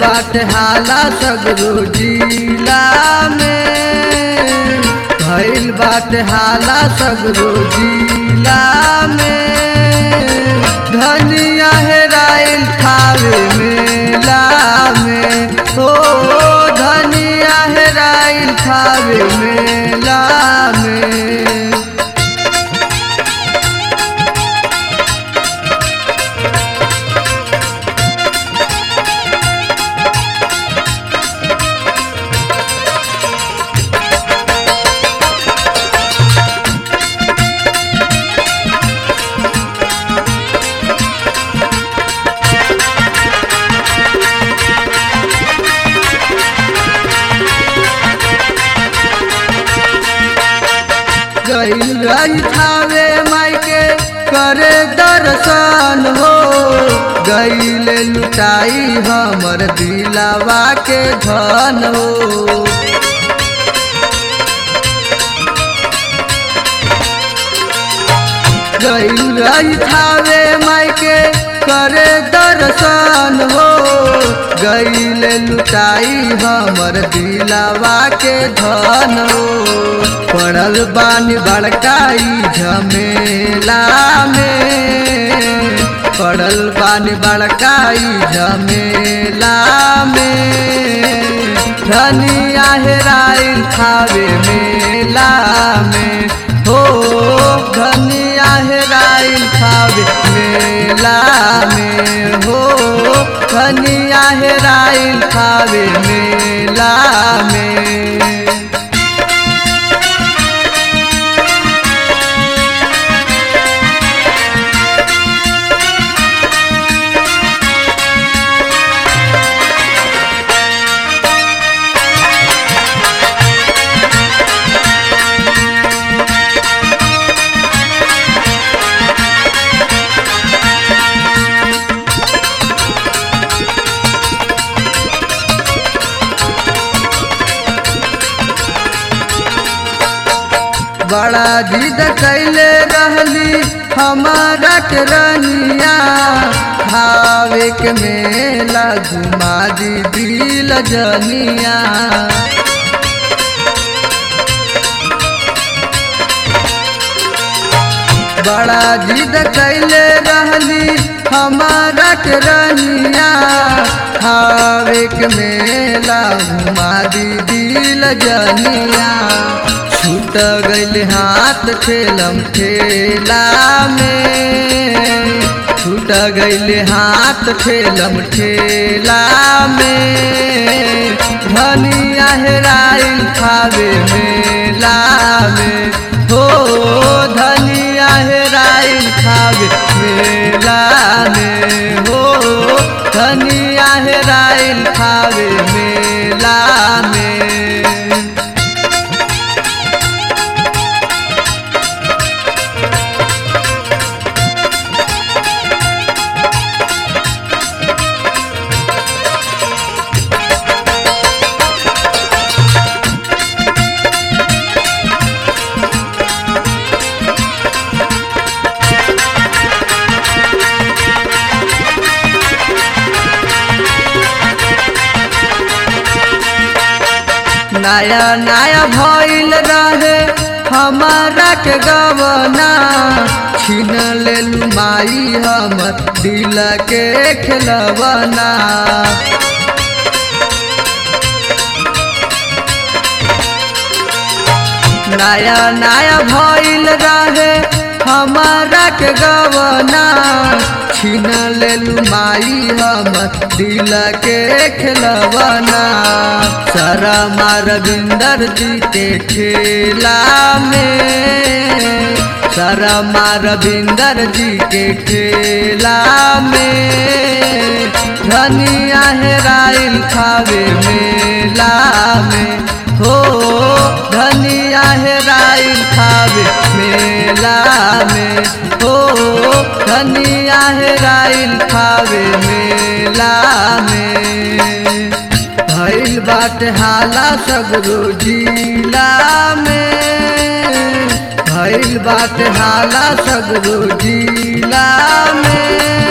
बाट हाला सगरो जिला में भइल बाट हाला सगरो जिला में धनिया हेराइल खावे मेला में हो धनिया हेराइल खावे मेला में गईल रही थावे मायके करे दर्शन हो गईल लुटाई हमर दिलावा के धन हो गईल रही थावे मायके करे दर्शन हो गईल लुटाई हमर दिलावा के धन हो पड़ल बानी बड़काई झमेला में पड़ल बानी बड़काई झमेला में धनिया हेराइल खावे मेला में हो धनिया हेराइल खावे मेला में हो धनिया हेराइल खावे मेला में बड़ा जिद कैले रहली हमारा के रनिया भावे के मेला घुमा दी दिल जनिया बड़ा जिद कैले रहली हमारा के रनिया भावे के मेला घुमा दी दिल जनिया छूट गईल हाथ ठेलम ठेला में छूट गईल हाथ ठेलम ठेला में धनिया हेराइल खावे मेला में हो धनिया हेराइल खावे मेला में हो धनिया हेराइल खावे मेला में नया नया भइल रहे हमारा के गवना छीन लेल माई हमर दिल के खिलवना नया नया भइल रहे हमारा के गवना छीन लेलू माई हम दिल के खिलवना सारा मारविंदर जी के ठेला में सारा मारविंदर जी के ठेला में धनिया हेराइल खावे मेला में हो धनिया हेराइल खावे मेला में हो धनिया हेराइल खावे मेला में भइल बाटे हाला सगरो जिला में भइल बाटे हाला सगरो जिला में